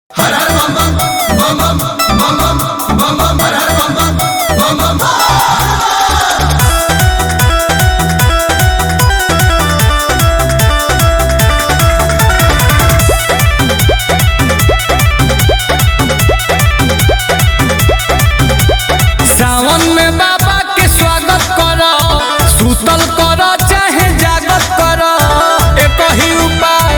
सावन में बाबा के स्वागत करो सुतल करो चाहे जागत करो एक ही उपाय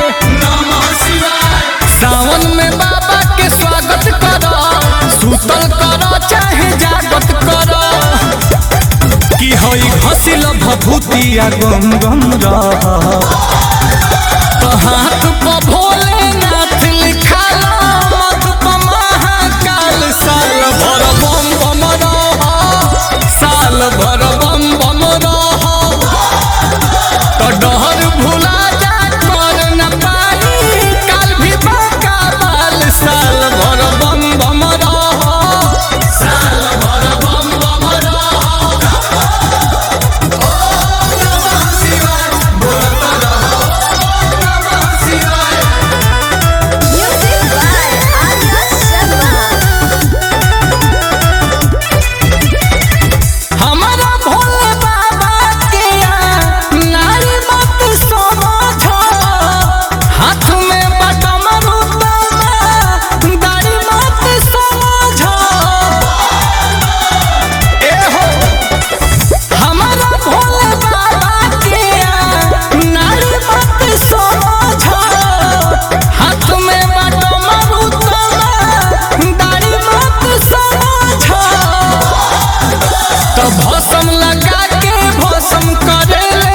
सावन में बाबा के स्वागत करो सुतल करो चाहे जागत करो की होई घसिल भभूतिया गम गम रह तो हाथ पर भोलेनाथ लिखाला मत पर महाकाल साल भर बम बम रह साल भर बम बम रह तो डहर भुला जा कर न पाई काल भी बाका बाल साल भर बम बम रह साल भर बम बम रह Music by Arya Sharma. हमारा भोले बाबा के नारी मत समझो हाथ में बटम रुतमा दाढ़ी मत समझो ए हो हमारा भोले बाबा के नारी मत समझो हाथ में बटम रुतमा दाढ़ी मत समझो तो भसम लगा के भसम करेले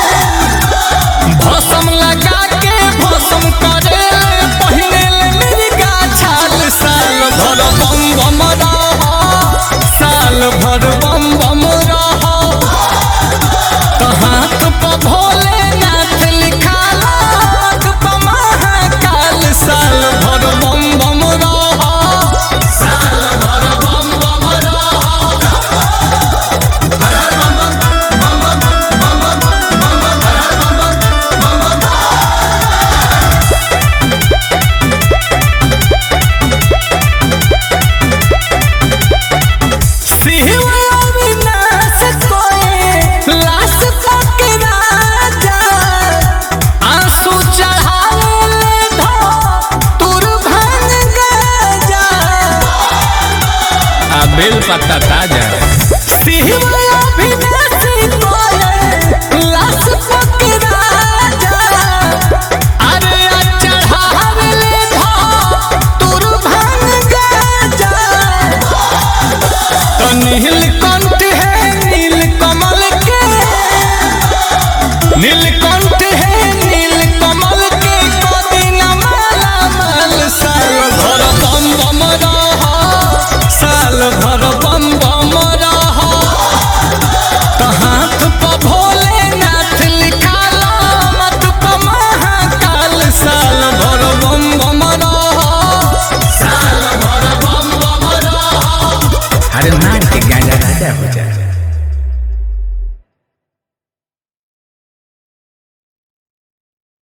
भसम लगा के भसम करेले पहिने ले मेरी गाछाल साल भर बम बम रह साल भर बम बम रह तो हाथ पर भोलेनाथ लिखाला हाथ पर महाकाल साल भर बम बम रह साल भर बम बम रह शिव अविनाश कोए लाश तक राजा आंसू चढ़ावे ले धो तुर भांग गजा आ बेल पत्ता ताजा शिव अविनाश कोए लाश तक राजा अरे आ चढ़ावे ले धो तुर भांग गजा तो नील कंठ है नील कमल के नील